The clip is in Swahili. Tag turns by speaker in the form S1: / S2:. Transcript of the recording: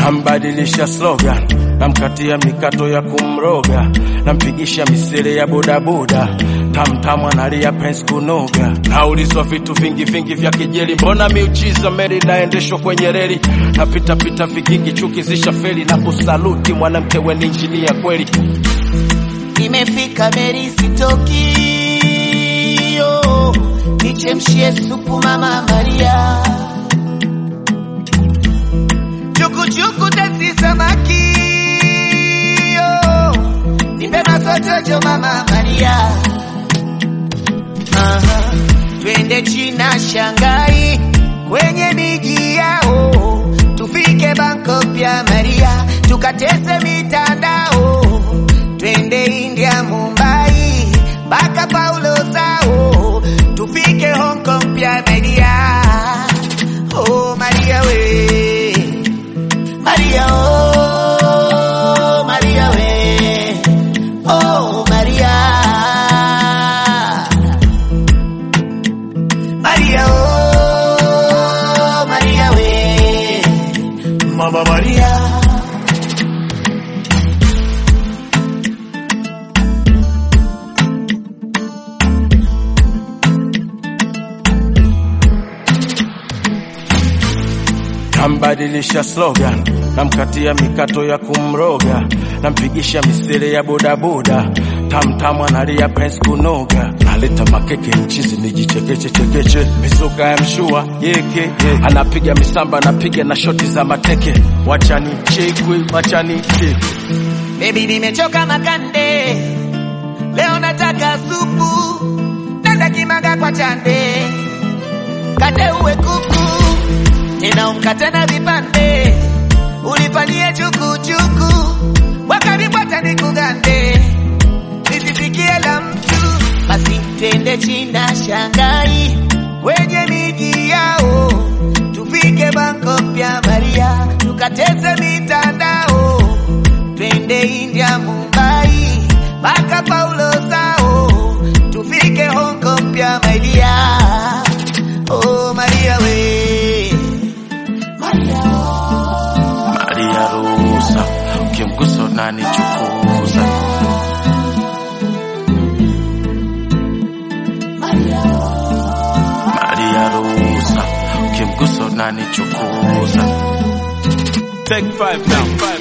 S1: Nambadilisha slogan, namkatia mikato ya kumroga, nampigisha misele ya bodaboda, tamtamu analia pensi kunoga. Naulizwa vitu vingi vingi vya kijeli, mbona miujiza meli naendeshwa kwenye reli, napitapita vigingi chuki zisha feli, na kusaluti mwanamke we ni injinia kweli.
S2: Imefika Meri sitoki, yo nichemshie supu mama Maria, chukuchuku tasi samaki, yo nipe masochojo mama Maria. Aha, twende China Shanghai kwenye miji yao, tufike Bangkok ya Maria, tukatese mitandao twende India Mumbai mpaka Paulo Sao, tufike Hong Kong pia Maria. Oh Maria we, Maria oh, Maria we, oh Maria, Maria oh, Maria we, Mama Maria.
S1: Nambadilisha slogan, namkatia mikato ya kumroga, nampigisha misele ya bodaboda, tamtamu analia pensi kunoga, naleta makeke mchizi nijichekeche chekeche, mizuka ya mshua yeke ye. anapiga misamba, anapiga na shoti za mateke, wachani chekwe, wachani chekwe.
S2: Baby nimechoka makande, leo nataka supu, nenda kimaga kwa chande, kate uwe kuku, tena umkate na vipande, ulifanyie chukuchuku, wakanipata nikugande, nisisikie la mtu, basi twende China Shanghai, kwenye miji yao, tufike Bangkok pia Maria, tukateze mitandao twende India Mumbai mpaka Paulo Sao, tufike Hong Kong pia Maria. Oh Maria we, Maria
S1: Maria ruhusa, ukimgusa unanichukuza. Maria ruhusa, ukimgusa unanichukuza. Take five now.